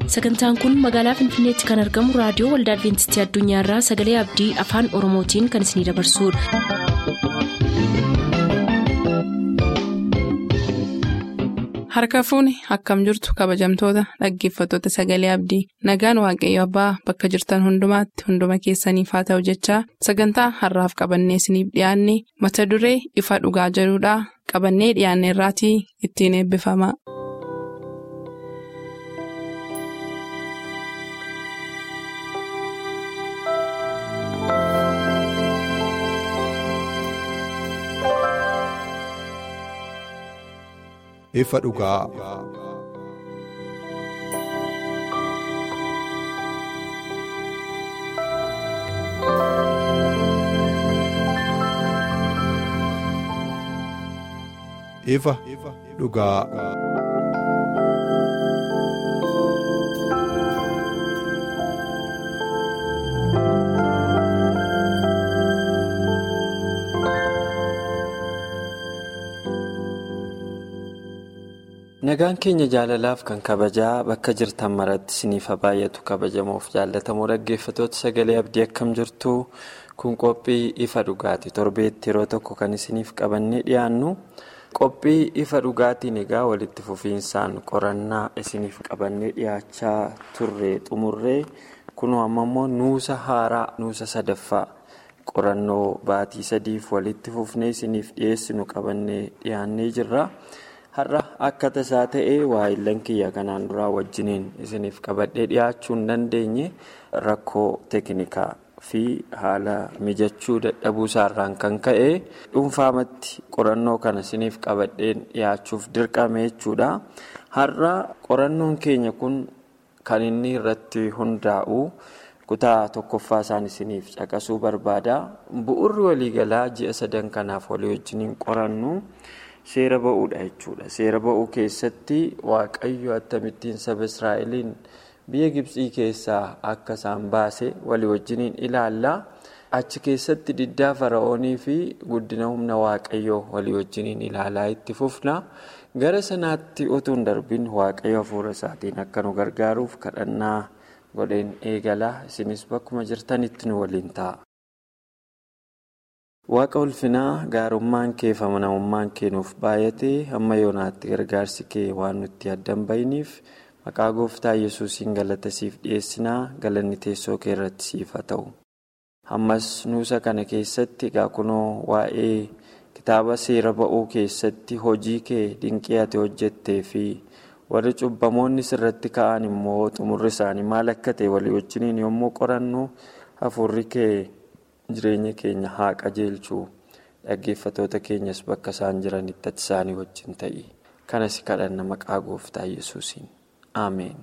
sagantaan kun magaalaa finfinneetti kan argamu raadiyoo waldaa adventistii addunyaarraa sagalee abdii afaan oromootiin kan isinidabarsudha. harka fuuni akkam jirtu kabajamtoota dhaggeeffattoota sagalee abdii nagaan waaqayyo abbaa bakka jirtan hundumaatti hunduma keessaniif haa ta'u jechaa sagantaa harraaf qabannee isiniif dhiyaanne mata duree ifa dhugaa jedhudhaa qabannee dhiyaanne irraatii ittiin eebbifama. ifa dhugaa. ifa dhugaa. nagaan keenya jaalalaaf kan kabajaa bakka jirtan maratti isiniif baay'atu kabajamoof jaallatamoo dhaggeeffatoota sagalee abdii akkam jirtu kun qophii ifa dhugaati torbeetti yeroo tokko kan isiniif qabannee dhiyaannu qophii ifa dhugaatiin egaa walitti fufiinsaan qorannaa isiniif qabannee dhiyaachaa turre xumurree kunoo amma immoo nuusa haaraa nuusa sadaffaa qorannoo baatii sadiif walitti fufnee isiniif dhiyeessinu qabannee dhiyaannee jirra. har'a akka tasaa ta'ee waa'illan kiyya kanaan duraa wajjiniin isiniif qabadhee dhiyaachuu hin dandeenye rakkoo teeknikaa fi haala mijachuu dadhabuu isaarraan kan ka'e dhuunfaamatti qorannoo kana isiniif qabadheen dhiyaachuuf dirqame jechuudha. har'a qorannoon keenya kun kan inni irratti hundaa'u kutaa tokkoffaa isaan isiniif caqasuu barbaada bu'urri waliigalaa ji'a sadan kanaaf walii wajjiniin qorannu. seera ba'uudha jechuudha seera ba'uu keessatti waaqayyo akkamittiin saba israa'eliin biyya gibsii keessaa akka isaan baase walii wajjiniin ilaallaa achi keessatti diddaa fara'oonii fi guddina humna waaqayyoo walii wajjiniin ilaalaa itti fufna gara sanaatti utuu hin darbin waaqayyo hafuura isaatiin akka nu gargaaruuf kadhannaa godheen eegalaa isinis bakkuma jirtanitti nu waliin ta'a. waaqa ulfinaa gaarummaan kee fi amanamummaan kee nuuf baay'atee hamma yoonaatti gargaarsi kee waan nutti addan bahiniif maqaa gooftaa yesuusiin galata siif dhiyeessinaa galanni teessoo kee irratti siif haa ta'u. ammas nuusa kana keessatti egaa kunoo waa'ee kitaaba seera ba'uu keessatti hojii kee dinqii ati hojjettee fi warri cubbamoonni sirratti ka'an immoo xumurri isaanii maal akka ta'e walii wajjiniin yommuu qorannu hafuurri kee. jireenya keenya haa qajeelchuu dhaggeeffatoota keenyas bakka isaan jiranitti ati isaanii wajjin ta'i kanas kadhanna maqaa gooftaa yesuusiin ameen.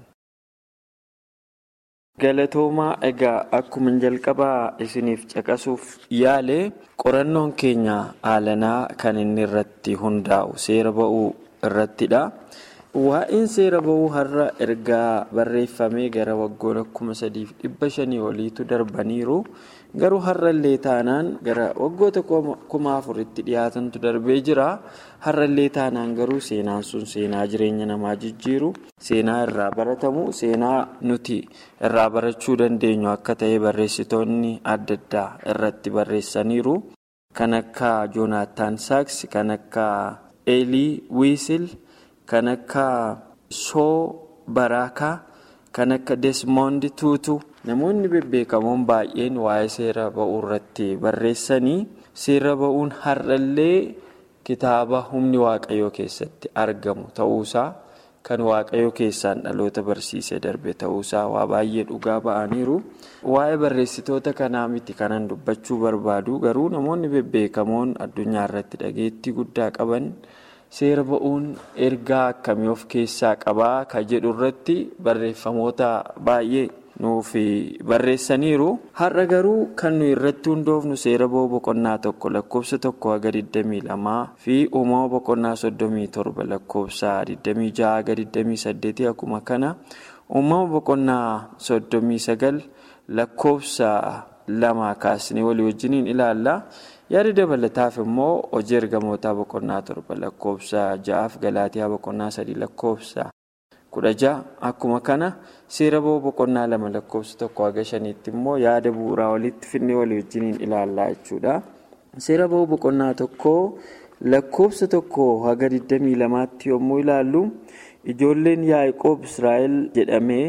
galatoomaa egaa akkuma jalqabaa isiniif caqasuuf yaale qorannoon keenya haalanaa kan inni irratti hundaa'u seera ba'uu irrattidha. waa'een seera ba'uu har'a ergaa barreeffamee gara waggoota kuma sadiif dhibba shanii oliitu darbaniiru garuu har'allee taanaan gara waggoota kuma afuritti dhiyaatantu darbee jira har'allee taanaan garuu seenaan sun seenaa jireenya namaa jijjiiru seenaa irraa baratamu seenaa nuti irraa barachuu dandeenyu akka ta'e barreessitoonni adda addaa irratti barreessaniiru kan akka joonaataan saaks kan akka eelii wiisil. kan akka shoo baraakaa kan akka desmond tuutu namoonni bebbeekamoon baay'een waa'ee seera ba'uu irratti barreessanii seera ba'uun har'allee kitaaba humni waaqayyoo keessatti argamu ta'uusaa kan waaqayyoo keessaan dhaloota barsiisee darbe ta'uusaa waa baay'ee dhugaa ba'aniiru waa'ee barreessitoota kanaa miti kanan dubbachuu barbaadu garuu namoonni bebbeekamoon addunyaa irratti dhageettii guddaa qaban. seera ba'uun ergaa akkamii of keessaa qabaa kan jedhu irratti barreeffamoota baay'ee nuuf barreessaniiru har'a garuu kan nu irratti hundoofnu seera ba'uu boqonnaa tokko lakkoofsa tokko haga 22 fi uumama boqonnaa 37 lakkoofsa 26 haga 28 akkuma kana uumama boqonnaa 39 lakkoofsa lama kaasnee walii wajjiniin ilaalla. yaada dabalataaf immoo hojii ergamootaa boqonnaa torba lakkoofsa ja'aaf galaatiyaa boqonnaa sadii lakkoofsa kudha ja'a akkuma kana seera ba'uu boqonnaa lama lakkoofsa tokko haga shaniitti immoo yaada bu'uuraa walitti finne walii wajjiniin ilaallaa jechuudha. Seera ba'uu boqonnaa tokko lakkoofsa tokko haga 22tti yommuu ilaallu ijoolleen yaa'ikoob Israa'el jedhamee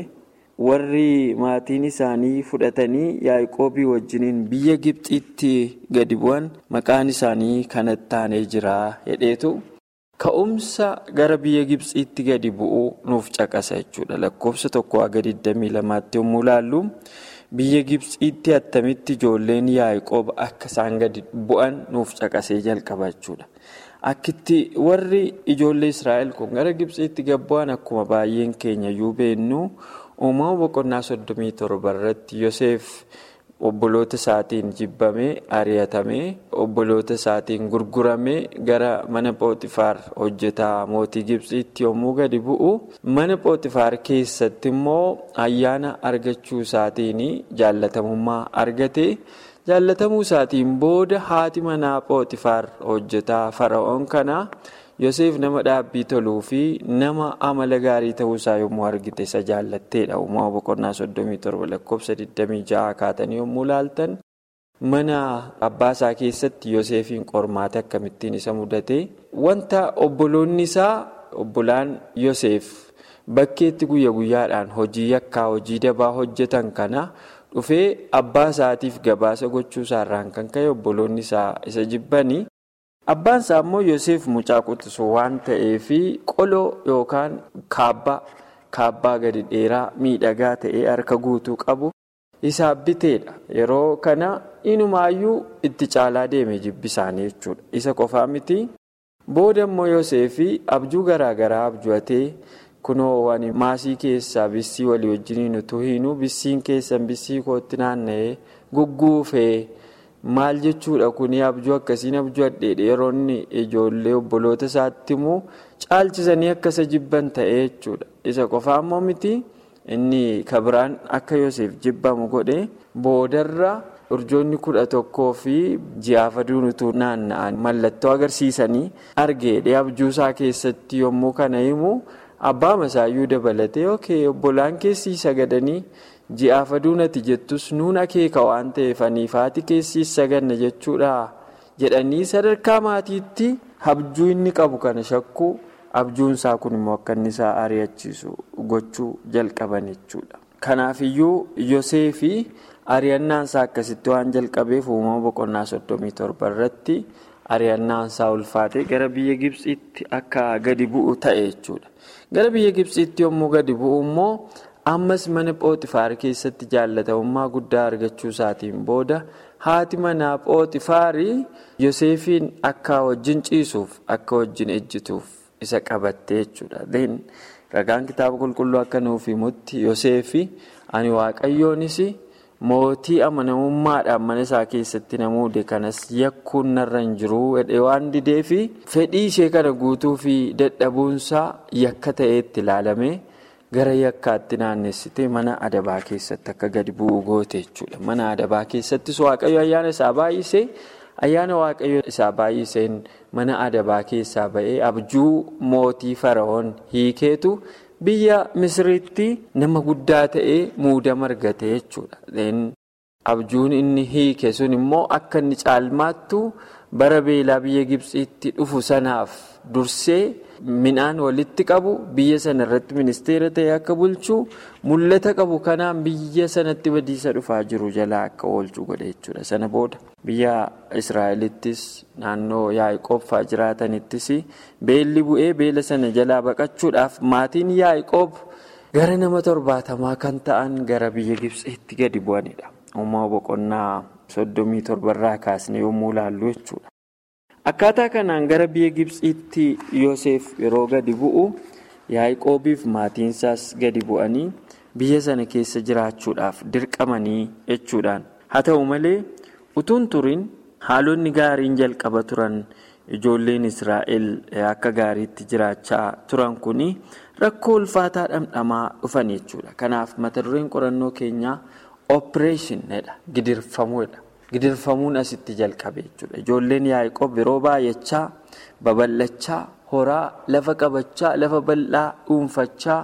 warri maatiin isaanii fudhatanii yaa'ikoobii wajjiniin biyya Gibxiitti gadi bu'an maqaan isaanii kanatti taanee jira jedheetu. Ka'umsa gara biyya Gibxiitti gadi bu'uu nuuf caqasa jechuudha. Lakkoofsa tokko haga 22tti yommuu ilaallu biyya Gibxiitti attamitti ijoolleen yaa'ikoob akka isaan gadi bu'an nuuf caqasee jalqaba jechuudha. Akkitti warri ijoollee Israa'el kun gara Gibxiitti gad bu'an akkuma baay'een keenya iyyuu beennu uumama boqonnaa soddomii torba irratti Yoseef. Obboloota isaatiin jibbamee ari'atamee obboloota isaatiin gurguramee gara mana pooxifaar hojjetaa mootii Gibxiitti yommuu gadi bu'u mana pooxifaar keessatti immoo ayyaana argachuu isaatiin jaallatamummaa argate jaallatamuu isaatiin booda haati manaa pooxifaar hojjetaa fara'oon kanaa Yoseef nama dhaabbii toluu fi nama amala gaarii ta'uusaa yommuu argite isa jaallatteedha. Uumama boqonnaa soddomii torba lakkoofsa 26 kaatanii yommuu ilaaltan mana abbaasaa keessatti Yoseefiin qormaata akkamittiin isa mudate wanta obboloonni isaa obbolaan Yoseef bakkeetti guyya guyyaadhaan hojii yakkaa hojii dabaa hojjetan kana dhufee abbaa isaatiif gabaasa gochuusaarraan kan ka'e obboloonni isaa isa jibbanii. Abbaan isaa immoo Yoseef mucaa quxisuu waan ta'eef qoloo yookaan kaabbaa kaabbaa gadi dheeraa miidhagaa ta'ee harka guutuu qabu isaaf biteedha. Yeroo kana inumaayyuu itti caalaa deeme jibbi isaanii jechuudha. Isa qofaa miti. Booda immoo Yoseef abjuu garaa garaa abju'atee kunoo waan maasii keessaa bissii walii wajjiniin utuu hiinuu bissiin keessan bissii kootti naanna'ee gugguufee. Maal jechuudha kuni abjuu akkasiin abjuu addeedha yeroo inni ijoollee obboloota isaatti immoo caalchisanii akka isa jibban ta'ee jechuudha. Isa qofaa immoo miti inni kabiraan akka Yoseef jibbamu godhe boodarra urjoonni kudha tokkoo fi ji'aaf aduun utuu naanna'an mallattoo agarsiisanii argeedha abjuusaa keessatti yommuu kana himu abbaa masaayyuu dabalatee yookiin obbolaan keessii sagadanii. ji'aaf aduun ati jettus nuun akeeka waan ta'eef aniifaati keessi saganna jechuudha jedhanii sadarkaa maatiitti abjuu inni qabu kana shakkuu abjuun isaa kun immoo akka inni isaa ari'achiisu gochuu jalqaban jechuudha. Kanaafiyyuu Yoseefi ari'annaan isaa akkasitti waan jalqabeef uumama boqonnaa soddomii torba irratti ari'annaan isaa ulfaatee gara biyya Gibxiitti akka gadi bu'u ta'e jechuudha. Gara biyya Gibxiitti yommuu gadi bu'u immoo. ammas mana pooxifaar keessatti jaallatamummaa guddaa argachuu isaatiin booda haati manaa pooxifaarii yoseefiin akka wajjin ciisuuf akka wajjin ejjituuf isa qabatte jechuudha. ragaan kitaaba qulqulluu akka nuuf himutti yoseefi ani waaqayyoonis mootii amanamummaadhaan mana isaa keessatti na muude kanas yakkuun narra hin jiru waan dideefi fedhii ishee kana guutuu fi dadhabuunsaa yakka ta'eetti ilaalame. gara yakkaatti naannessitee mana adabaa keessatti akka gadi bu'u goote jechuudha. Mana adabaa keessattis waaqayyo ayyaana isaa baay'isee ayyaana waaqayyo isaa baay'iseen mana adabaa keessaa ba'ee abjuu mootii fara'oon hiikeetu biyya misiriitti nama guddaa ta'ee muudama argate jechuudha. Abjuun inni hiike sun immoo akka inni caalmaattu bara beelaa biyya Gibxiitti dhufu sanaaf dursee. Midhaan walitti qabu biyya sana irratti ministeera ta'e akka bulchu mul'ata qabu kanaan biyya sanatti badiisa dhufaa jiru jalaa akka oolchu godhe jechuudha. Sana booda biyya Israa'elittis naannoo Yaa'ikoob fa'aa jiraatanittis beelli bu'ee beela sana jalaa baqachuudhaaf maatiin Yaa'ikoob gara nama torbaatamaa kan ta'an gara biyya Gibxiitti gadi bu'anidha. Uumama boqonnaa soddomii torbarraa kaasne yommuu ilaallu jechuudha. Akkaataa kanaan gara biyya Gibxiitti Yoseef yeroo gadi bu'u Yaa'ikoobiif maatiinsaas gadi bu'anii biyya sana keessa jiraachuudhaaf dirqamanii jechuudhaan. Haa ta'u malee utuun turin haalonni gaariin jalqaba turan ijoolleen Israa'el akka gaariitti jiraachaa turan kuni rakkoo ulfaataa dhamdhamaa dhufan jechuudha. Kanaaf mata dureen qorannoo keenyaa opereeshinidha. Gidirfamuudha. Gidirfamuun asitti jalqabe jechuudha. Ijoolleen Yaa'ikoob yeroo baay'achaa, babal'achaa, horaa, lafa qabachaa, lafa bal'aa dhuunfachaa,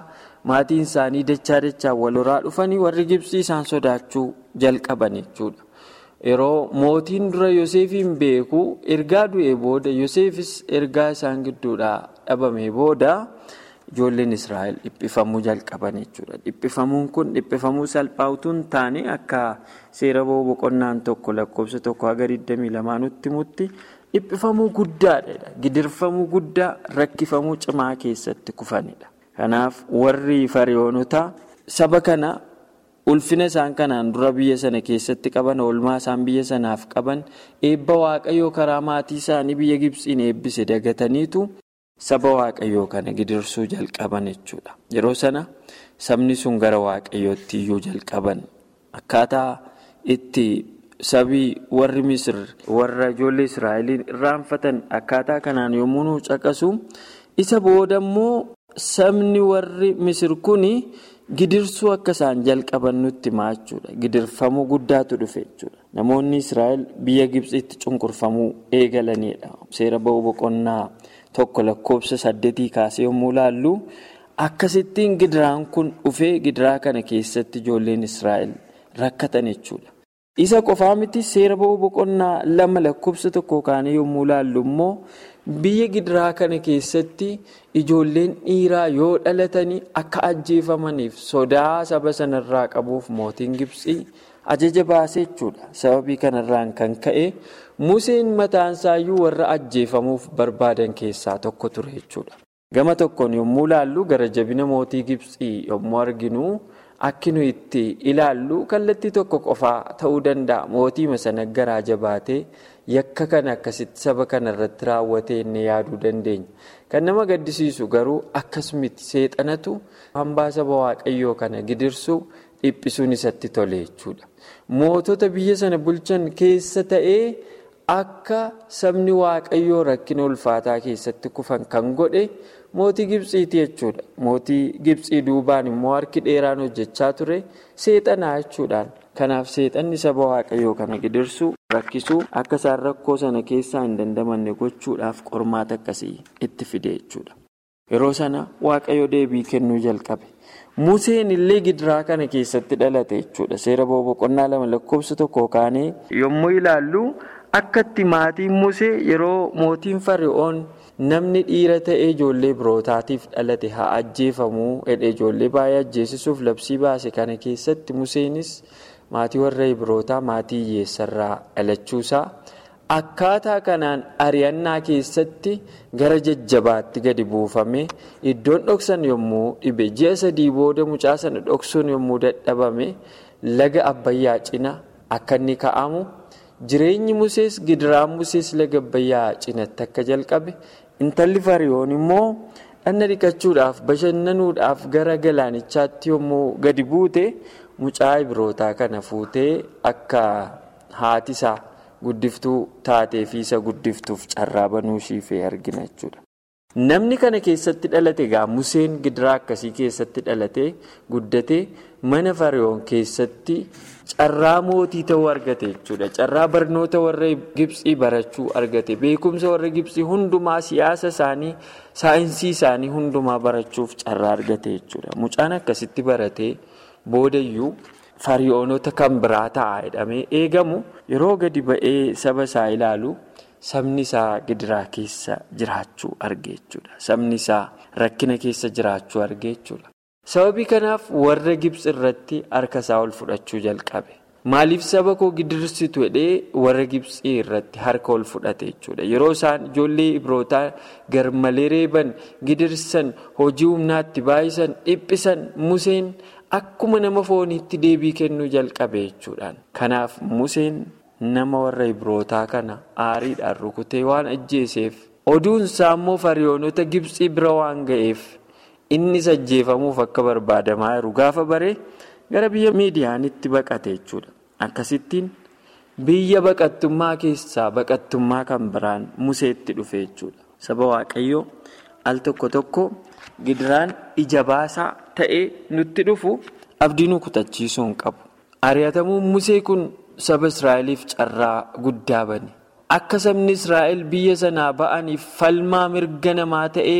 maatiin isaanii dachaa dachaa wal horaa dhufanii warri Gibsii isaan sodaachuu jalqaban jechuudha. Yeroo mootiin dura Yoosefiin beeku ergaa du'ee booda Yoosefis ergaa isaan gidduudhaa dhabamee booda ijoolleen Israa'el dhiphifamuu jalqaban jechuudha. Dhiphifamuun kun dhiphifamuu salphaa utuu hin taane akka seera boqonnaan tokko lakkoofsa tokko haga 22 nutti himutti dhiphifamuu guddaadha. Gidirfamuu guddaa rakkifamuu cimaa keessatti kufanidha. Kanaaf warri fariyoonota saba kana. ulfina isaan kanaan dura biyya sana keessatti qaban oolmaa isaan biyya sanaaf qaban eebba waaqayyoo karaa maatii isaanii biyya gibsiin eebbise dagataniitu saba waaqayyoo kana gidirsuu jalqaban jechuudha yeroo sana sabni sun gara waaqayyootti iyyuu jalqaban akkaataa itti sabii warri misir warra ijoollee israa'eliin irraanfatan akkaataa kanaan yommuu nu caqasu isa booda immoo sabni warri misir kuni. Gidirsuu akka isaan jalqaban nutti himaa jechuudha. Gidirfamuu guddaatu dhufe jechuudha. Namoonni Israa'el biyya Gibxitti cunqurfamuu eegalanidha. Seera ba'uu boqonnaa tokko lakkoofsa saddeetii kaasee yommuu ilaallu akkasittiin gidiraan kun dhufee gidiraa kana keessatti ijoolleen Israa'el rakkatan jechuudha. Isa qofaa miti seera ba'uu boqonnaa lama lakkoofsa tokko kaanee yommuu ilaallu immoo biyya gidiraa kana keessatti ijoolleen dhiiraa yoo dhalatanii akka ajjeefamaniif sodaa saba sanarraa qabuuf mootiin Gibsii ajaja baasee jechuudha. Sababii kanarraan kan ka'e Museen mataansaayyuu warra ajjeefamuuf barbaadan keessaa tokko ture jechuudha. Gama tokkoon yommuu ilaallu gara jabina mootii Gibsii yommuu arginu. Akki nu itti ilaallu kallattii tokko qofaa ta'uu danda'a. Mootii sana garaa jabaatee yakka kana akkasitti saba kana irratti raawwatee inni yaaduu dandeenya. Kan nama gaddisiisu garuu akkasumatti seexanatu hambaa saba waaqayyoo kana gidirsuu dhiphisuun isatti tole jechuudha. Mootota biyya sana bulchan keessa ta'ee akka sabni waaqayyoo rakkina ulfaataa keessatti kufan kan godhe. Mootii Gibsiiti jechuudha. Mootii Gibsii duubaan immoo harki dheeraan hojjechaa ture seexanaa jechuudhaan. Kanaaf seexanni saba waaqayyoo kana gidirsuu rakkisuu akka isaan rakkoo sana keessaa hin dandamanne gochuudhaaf qormaata akkasii itti fide jechuudha. Yeroo sana waaqayyo deebii kennuu jalqabe. Museen illee gidiraa kana keessatti dhalate jechuudha. Seera boqonnaa lama lakkoofsa tokko kaanee yommuu ilaallu akkatti maatiin Musee yeroo mootiin Fari'oon. Namni dhiira ta'ee ijoollee birootaatiif dhalate haa ajjeefamuu jedhee ijoollee baay'ee ajjeesisuuf labsii baase kana keessatti Museenis maatii warra Ibrootaa maatii hiyyeessarraa dhalachuusaa akkaataa kanaan ari'annaa keessatti gara jajjabaatti gadi buufame iddoon dhoksan yommuu dhibe ji'a sadii booda mucaa sana dhoksuun yommuu dadhabame laga abbayyaa cina akka inni ka'amu jireenyi Musees gidiraan Musees laga abbayyaa cinatti akka jalqabe. Intalli Fariyoon immoo dhanna dhiqachuudhaaf bashannanuudhaaf gara galaanichaatti yommuu gadi buute mucaa Ibrootaa kana fuutee akka haati isaa guddiftuu taatee fi isa guddiftuuf carraa banuu ishii argina jechuudha. Namni kana keessatti dhalate egaa Museen gidiraa akkasii keessatti dhalatee guddatee mana Fariyoon keessatti carraa mootii ta'uu argate jechuudha. Carraa barnoota warra Gibsii barachuu argate. Beekumsa warra Gibsii hundumaa siyaasa isaanii, saayinsii isaanii hundumaa barachuuf carraa argate jechuudha. Mucaan akkasitti baratee boodayyuu Fariyoonota kan biraa ta'a jedhamee eegamu yeroo gadi ba'ee saba isaa ilaalu. Sabni isaa gidiraa keessa jiraachuu arge jechuudha. Sabni isaa rakkina keessa jiraachuu arge jechuudha. Sababii kanaaf warra Gibsi irratti harka isaa ol fudhachuu jalqabe. Maaliif saba koo gidirsitu jedhee warra Gibsii irratti harka ol fudhate jechuudha. Yeroo isaan ijoollee Ibrootaa garmalee reeban, gidirsan, hojii humnaatti baay'isan, dhiphisan, Museen akkuma nama fooniitti deebii kennuu jalqabe jechuudhaan. Kanaaf Museen. Nama warra Ibrootaa kana aariidhaan rukutee waan ajjeeseef oduun isaa immoo fariyoonota Gibsii bira waan ga'eef innis ajjeefamuuf akka barbaadamaa jiru gaafa baree gara biyya miidiyaanitti baqate jechuudha. Akkasittiin biyya baqattummaa keessaa baqattummaa kan biraan museetti dhufe jechuudha. Saba Waaqayyoo al tokko tokko gidiraan ija baasaa ta'ee nutti dhufu abdii nu kutachiisuu hin qabu. Ari'atamuun musee kun. Saba Israa'eliif carraa guddaa bane akka sabni Israa'el biyya sanaa ba'aniif falmaa mirga namaa ta'ee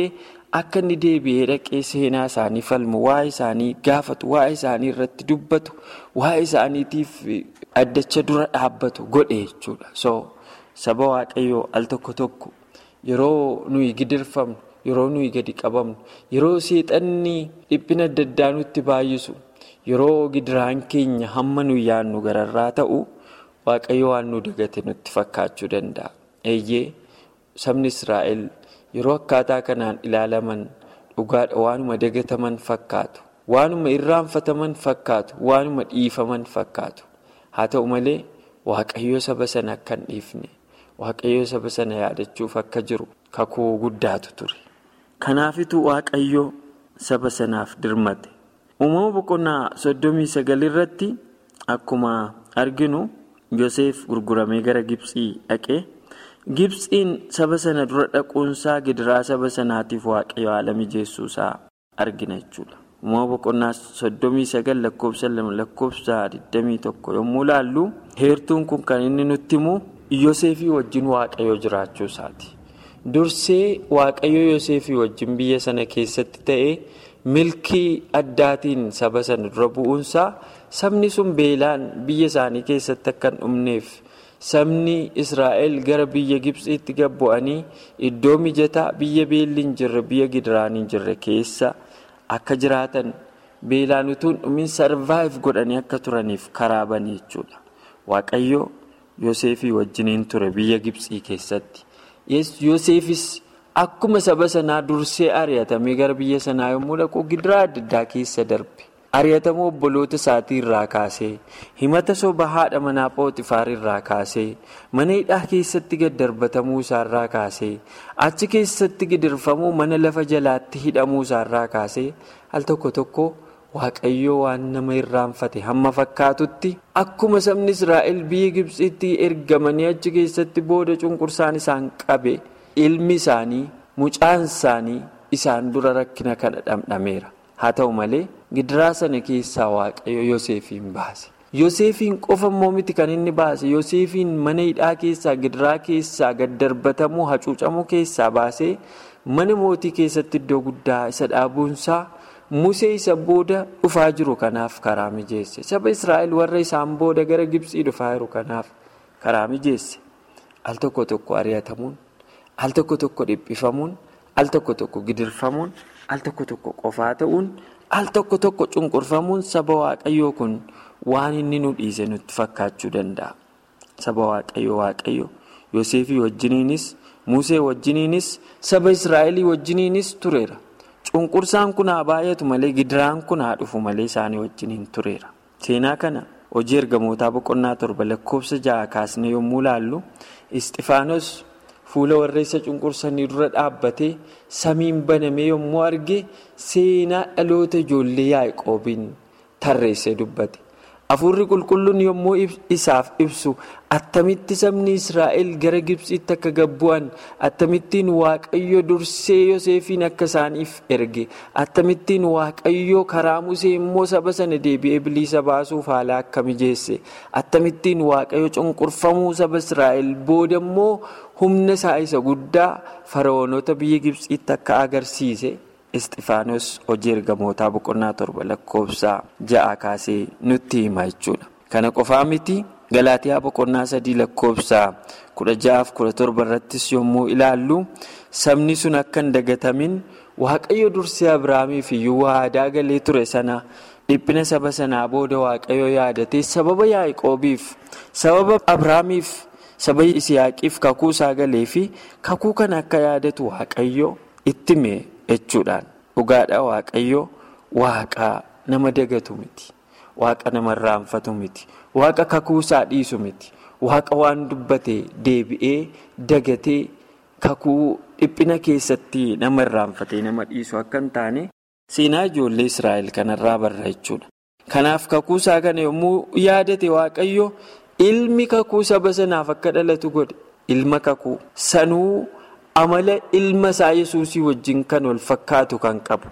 akka inni deebi'ee dhaqee seenaa isaanii falmu waa'ee isaanii gaafatu waa'ee isaanii irratti dubbatu waa'ee isaaniitiif addacha dura dhaabbatu godhe jechuudha. so saba waaqayyoo al tokko tokko yeroo nuyi gidirfamnu yeroo nuyi gadi qabamnu yeroo seexanni dhiphina adda addaa nutti baay'isu yeroo gidiraan keenya hamma nuyi yaadnu gararraa ta'u waaqayyo waan nu dagate nutti fakkaachuu danda'a. eeyyee sabni israa'el yeroo akkaataa kanaan ilaalaman dhugaadha waanuma dagataman fakkaatu waanuma irraanfataman fakkaatu waanuma dhiifaman fakkaatu haa ta'u malee waaqayyoo saba sana akka hin dhiifne waaqayyoo saba sana yaadachuuf akka jiru kakuu guddaatu ture kanaafitu waaqayyoo saba sanaaf dirmate uumama boqonnaa soddomii sagal irratti akkuma arginu yoseef gurguramee gara gibsii dhaqee. Gibsiin saba sana dura dhaquunsaa gidiraa saba sanaatiif waaqayyo haala mijeessuusaa argina jechuudha. Uumama boqonnaa soddomii sagal lakkoofsa lama lakkoofsa digdamii tokko yommuu ilaallu heertuun kun kan inni nutti himu Yoseefii wajjin waaqayyo jiraachuusaati. Dursee waaqayyo Yoseefii wajjin biyya sana keessatti ta'ee milkii addaatiin saba sana dura bu'uunsaa sabni sun beelaan biyya isaanii keessatti akka hin dhumneef. sabni israa'el gara biyya gibsiitti gabbu'anii iddoo mijataa biyya beelli hin jirre biyya gidiraan hin jirre keessa akka jiraatan beelaan utuu hin dhumin sarvaayiv godhanii akka turaniif karaa bane jechuudha waaqayyo yoseefii wajjiniin ture biyya gibsii keessatti yoseefis akkuma saba sanaa dursee ari'atamee gara biyya sanaa yommuu dhaqu gidiraa adda addaa keessa darbe. ari'atama obboloota isaatii irraa kaasee himata soba haadha manaa pooxifaar irraa kaasee mana hidhaa keessatti gad darbatamuu isaarraa kaasee achi keessatti gidirfamuu mana lafa jalaatti hidhamuu isaarraa kaasee al tokko tokko waaqayyoo waan nama irraanfate hamma fakkaatutti akkuma sabni israa'el biyya gibsiitti ergamanii achi keessatti booda cunqursaan isaan qabe ilmi isaanii mucaan isaanii isaan dura rakkina kana dhamdhameera haa ta'u malee. gidiraa sana keessaa waaqayyo yoseefiin baase yoseefiin qofa immoo miti kan inni baase yoseefiin mana hidhaa keessaa gidiraa keessaa gad darbatamuu hacuucamuu keessaa baasee mana mootii keessatti iddoo guddaa isa dhaabuunsaa musee isa booda dhufaa jiru kanaaf karaa mijeesse saba israa'el warra isaan booda gara gibsii dhufaa jiru kanaaf karaa mijeesse al tokko tokko ari'atamuun al tokko tokko dhiphifamuun al tokko tokko gidirfamuun al tokko tokko qofaa ta'uun. al tokko tokko cunqurfamuun saba waaqayyoo kun waan inni nu dhiise nutti fakkaachuu danda'a saba waaqayyo waaqayyo yoseefii wajjiniinis musee wajjiniinis saba israa'elii wajjiniinis tureera cunqursaan kun haa baay'atu malee gidiraan kun haa dhufu malee isaanii wajjiniin tureera seenaa kana hojii ergamootaa boqonnaa torba lakkoofsa ja'a kaasne yommuu laallu isxifaanos fuula warra isa cunqursanii dura dhaabbatee samiin banamee yommuu arge seenaa dhaloota ijoollee yaaqoobiin tarreessee dubbate hafuurri qulqulluun yommuu isaaf ibsu attamitti sabni israa'el gara gibsiitti akka gabbu'an attamittiin waaqayyo dursee yoseefiin akka isaaniif erge attamittiin waaqayyo karaa musee immoo saba sana deebi'ee bilisa baasuuf haala akka mijeesse attamittiin waaqayyo cunqurfamuu saba israa'el booda immoo humna isaa isa guddaa fara'oonota biyya gibsiitti akka agarsiise isxifaanos hojii ergamootaa boqonnaa torba lakkoofsaa ja'a kaasee nutti hima jechuudha kana qofaa miti galaatiyaa boqonnaa sadii lakkoofsaa kudha ja'aaf kudha torba irrattis yommuu ilaallu sabni sun akka hin dagatamin waaqayyo dursee abiraamiif iyyuu waadaa galee ture sana dhiphina saba sanaa booda waaqayyo yaadatee sababa yaaqoobiif sababa abiraamiif. saba isiyaaqiif kakuu isaa galee fi kakuu kana akka yaadatu waaqayyo itti mee jechuudhaan dhugaadha waaqayyo waaqa nama dagatu miti waaqa nama irraanfatu miti waaqa kakuu isaa dhiisu miti waaqa waan dubbate deebi'ee dagatee kakuu dhiphina keessatti nama irraanfatee nama dhiisu akka hin taane seenaa ijoollee israa'el kanarraa barra jechuudha kanaaf kakuu isaa kana yommuu yaadate waaqayyo. ilmi kakuu saba sanaaf akka dhalatu godhe ilma kakuu sanuu amala ilma isaa yesuusii wajjin kan wal fakkaatu kan qabu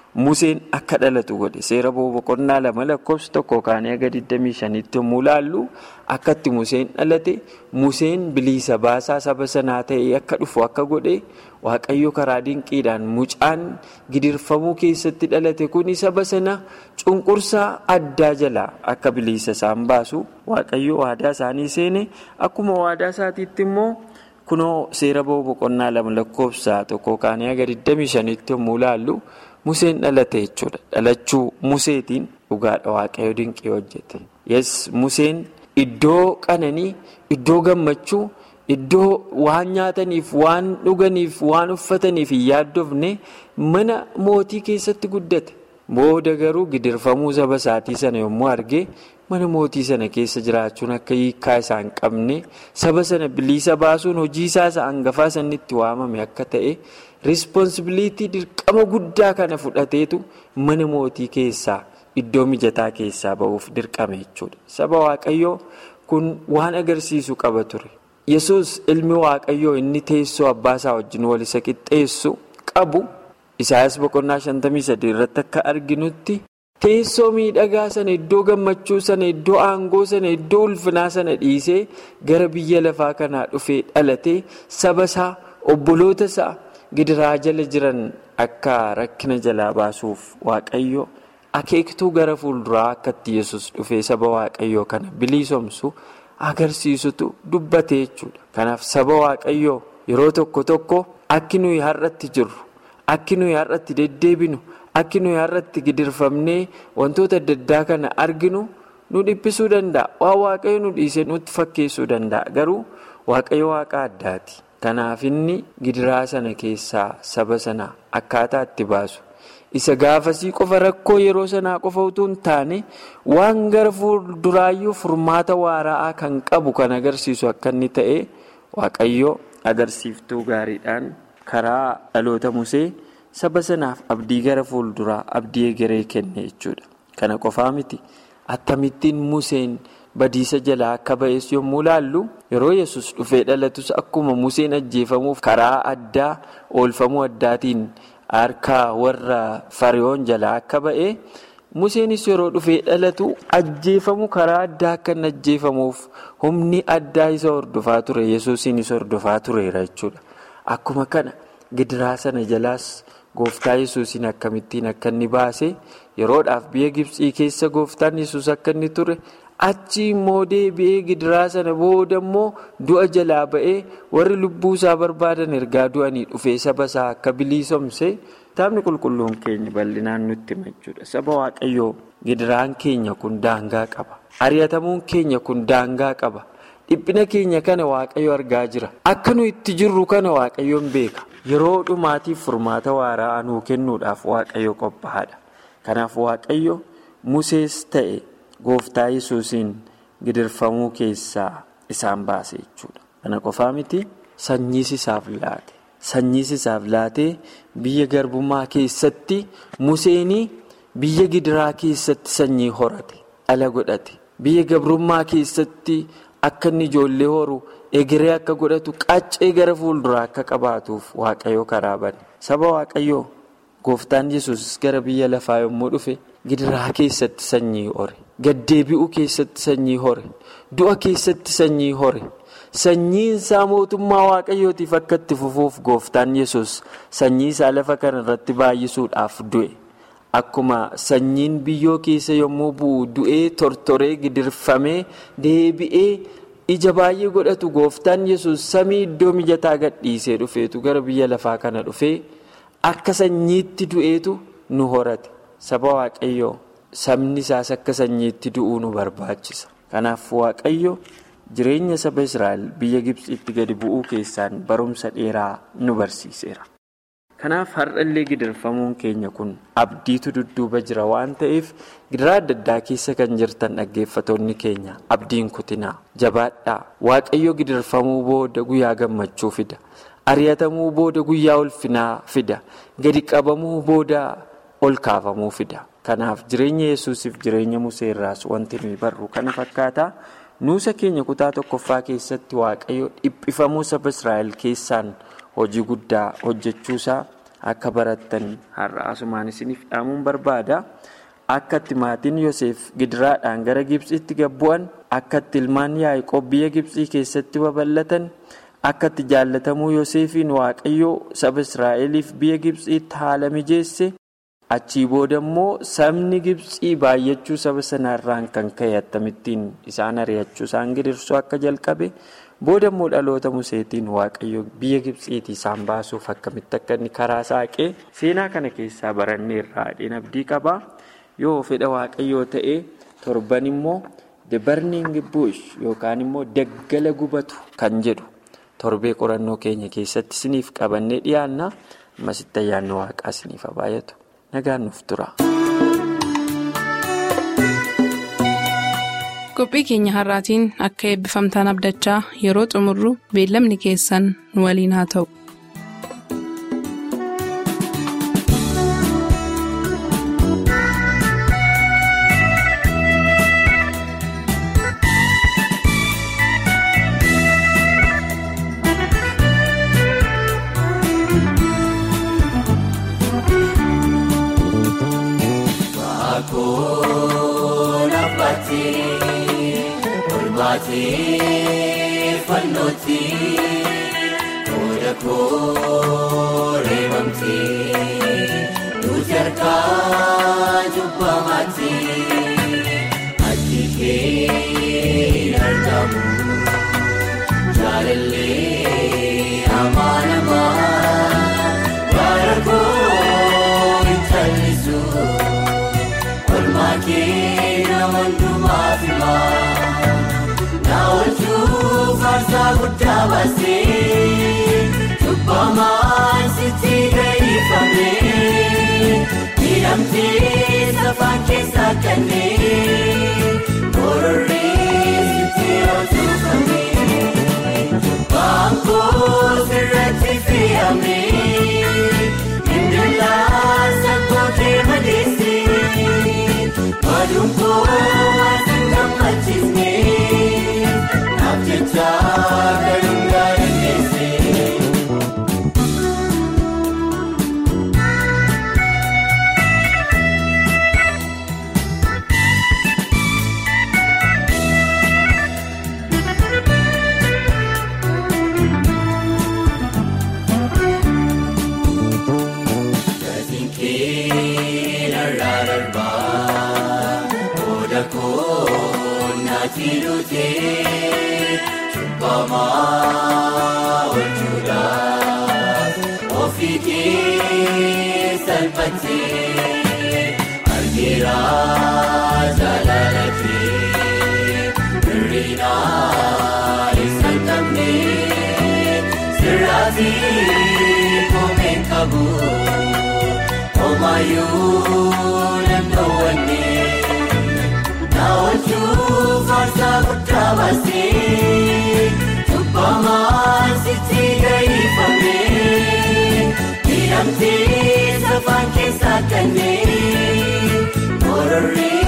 Museen akka dhalatu godhe seera boqonnaa lama lakkoofsa tokko kaanii aga 25tti yommuu laallu akkatti Museen dhalate Museen bilisa baasaa saba sanaa ta'ee akka dhufu akka godhe waaqayyo karaa dinqiidhaan mucaan gidirfamuu keessatti dhalate kuni saba sana cunqursaa addaa jalaa akka bilisa isaan baasu waaqayyo waadaa isaanii seene akkuma waadaa isaatiitti immoo kunoo seera boqonnaa lama lakkoofsa tokko kaanii aga 25tti yommuu laallu. Museen dhalate jechuudha. Dhalachuu Museetiin dhugaadha waaqayyo dinqii hojjete. Yes Museen iddoo qananii, iddoo gammachuu, iddoo waan nyaataniif, waan dhuganiif, waan uffataniif hin yaaddofne mana mootii keessatti guddate. Booda garuu gidirfamuu saba isaatii sana yommuu arge mana mootii sana keessa jiraachuun akka hiikaa isaa hin qabne saba sana bilisa baasuun hojii isaa isa hangafaa sanitti waamame akka ta'e. Rispoonsibiliitii dirqama guddaa kana fudhateetu mana mootii keessaa iddoo mijataa keessaa ba'uuf dirqame jechuudha. Saba Waaqayyoo kun waan agarsiisu qaba ture. Yesus ilmi Waaqayyoo inni teessoo abbaasaa wajjin wal isa qixxeessu qabu Isaayyaas boqonnaa 53 irratti akka arginutti teessoo miidhagaa sana iddoo gammachuu sana iddoo aangoo sana iddoo ulfinaa sana dhiisee gara biyya lafaa kanaa dhufee dhalatee saba isaa obboloota isaa. gidiraa jala jiran akka rakkina jalaa baasuuf waaqayyo akeektuu gara fuulduraa akkatti yesus dhufee saba waaqayyoo kana biliisomsu agarsiisutu dubbate jechuudha. Kanaaf saba waaqayyoo yeroo tokko tokko akki nuyi har'atti jirru akki nuyi har'atti deddeebinu akki nuyi har'atti gidirfamnee wantoota adda addaa kana arginu nu dhiphisuu danda'a. Waan waaqayyo nu dhiisee nutti fakkeessuu danda'a. Garuu waaqayyo waaqa addaati. Kanaaf inni gidiraa sana keessaa saba sana akkaataa itti baasu isa gaafasii qofa rakkoo yeroo sanaa qofa utuu hin taane waan gara fuulduraayyuu furmaata waara'aa kan qabu kan agarsiisu akka inni ta'e waaqayyo agarsiiftuu gaariidhaan karaa dhaloota musee saba sanaaf abdii gara fuulduraa abdii egeree kenne jechuudha. Kana qofaa miti akkamittiin museen. Badiisa jalaa akka ba'es yommuu laallu yeroo yesus dhufee dhalatus akkuma museen ajjeefamuuf karaa addaa oolfamuu addaatiin harka warra fariyoon jalaa akka ba'e museenis yeroo dhufee dhalatu ajjeefamu karaa addaa akka inni ajjeefamuuf humni addaa isa hordofaa ture yesuusiinis hordofaa tureera jechuudha. Akkuma kana gidiraa sana jalaas gooftaa yesuusiin akkamittiin akka inni baase yeroodhaaf biyya Gibsii keessa gooftaan yesus akka inni ture. achi immoo deebi'ee gidiraa sana booda immoo du'a jalaa ba'ee warri lubbuu isaa barbaadan ergaa du'anii dhufee saba isaa akka biliisomse kitaabni qulqulluun keenya bal'inaan nutti hima jechuudha. Saba waaqayyoo gidiraan keenya kun daangaa qaba. Ari'atamuun keenya kun daangaa qaba. Dhiphina keenya kana waaqayyo argaa jira. Akka nu itti jirru kana waaqayyoon beeka. Yeroo dhumaatiif furmaata waaraa nuu kennuudhaaf waaqayyo qophaa'aadha. Kanaaf waaqayyo Musees ta'e. Gooftaa yesuusiin gidirfamuu keessaa isaan baase jechuudha. Kana qofaa miti sanyiis isaaf laate. Sanyiis isaaf laatee biyya garbummaa keessatti Museenii biyya gidiraa keessatti sanyii horate dhala godhate. Biyya gabrummaa keessatti akka inni ijoollee horu egeree akka godhatu qaccee gara fuulduraa akka qabaatuuf waaqayyo karaa bane. Saba waaqayyoo gooftaan yesus gara biyya lafaa yommuu dhufe. Gidiraa keessatti sanyii hore gaddeebi'uu keessatti sanyii hore du'a keessatti sanyii hore sanyiin isaa mootummaa waaqayyootiif akka itti fufuuf gooftaan yesus sanyii isaa lafa kana irratti baay'isuudhaaf du'e akkuma sanyiin biyyoo keessa yommuu bu'u du'ee tortoree gidirfamee deebi'ee ija baay'ee godhatu gooftaan yesus samii iddoo mijataa gadhiisee dhufeetu gara biyya lafaa kana dhufee akka sanyiitti du'eetu nu horate. Saba waaqayyoo sabni isaas akka sanyiitti du'uu nu barbaachisa. Kanaaf waaqayyo jireenya saba Israa'el biyya Gibsiitti gadi bu'uu keessaan barumsa dheeraa nu barsiiseera. Kanaaf har'allee gidirfamuun keenya kun abdiitu dudduuba jira waan ta'eef gidiraa adda addaa keessa kan jirtan dhaggeeffatoonni keenya abdiin kutinaa jabaadhaa waaqayyo gidirfamuu booda guyyaa gammachuu fida. Ari'atamuu booda guyyaa ulfinaa fida. Gadi qabamuu booda. ol kaafamuu fida kanaaf jireenya yesuusiif jireenya musee irraas wanti nuyi barru kana fakkaata nuusa keenya kutaa tokkoffaa keessatti waaqayyo dhiphifamuu saba israa'el keessaan hojii guddaa hojjechuusaa akka barattan har'a asumaan isiniif dhaamuun barbaada. Akka itti maatiin Yoseef gidiraadhaan gara Gibxiitti gabbu'an, akka itti ilmaan Yaaqoob biyya Gibxii keessatti babal'atan, akka itti jaallatamuu Yoseefiin Waaqayyoo saba Israa'eliif biyya Gibxiitti haala mijeesse. Achii booda immoo sabni Gibxii baay'achuu saba sanaarraan kan ka'e akkamittiin isaan ari'achuu isaan gidirsuu akka jalqabe booda immoo dhaloota museetiin waaqayyo biyya Gibxiitii isaan baasuuf akkamitti akka inni karaa saaqee seenaa kana keessaa barannee irraa adhiin abdii qaba. Yoo fedha waaqayyoo ta'e torban immoo the burning bush yookaan immoo daggala gubatu kan jedhu torbee qorannoo keenya keessatti isiniif qabannee dhiyaanna ammasitti ayyaanni waaqaa isiniif baay'atu. nagaan nuuf tura. qophii keenya har'aatiin akka eebbifamtaan abdachaa yeroo xumurru beellamni keessan nu waliin haa ta'u. Fannootti toora kooree bamtee nuti harkaa jubbamaatti achi kee argamu jaalallee amaanamaa bara koo hin callisu olmaa kee nama hundumaaf himaa. Naawwachuu farsaa guddaa baasee Tubbamaan sitti gaifamee Miidhamtee safaan keessaa kannee Kororree sitti hojjetamee Baangoo sirratti fe'amee Indalaa saggoo kee madeessee Maduun koo waan hin gammachiisnee. Jechaa galuun gaariilee. Gatiin kee narraa darbaa oda koo naati dhutee. Bamaa olchuudhaaf ofii kee salphatee argeera jaalala kee hir'ina isaan qabne sirraati koomeen qabu homaayyuu nan dhoowwanne na oolchuu farsaa guddaa baasee. Tubbamaan sitti gaifamee miidhamtee safaan keessaa kanneen kororree.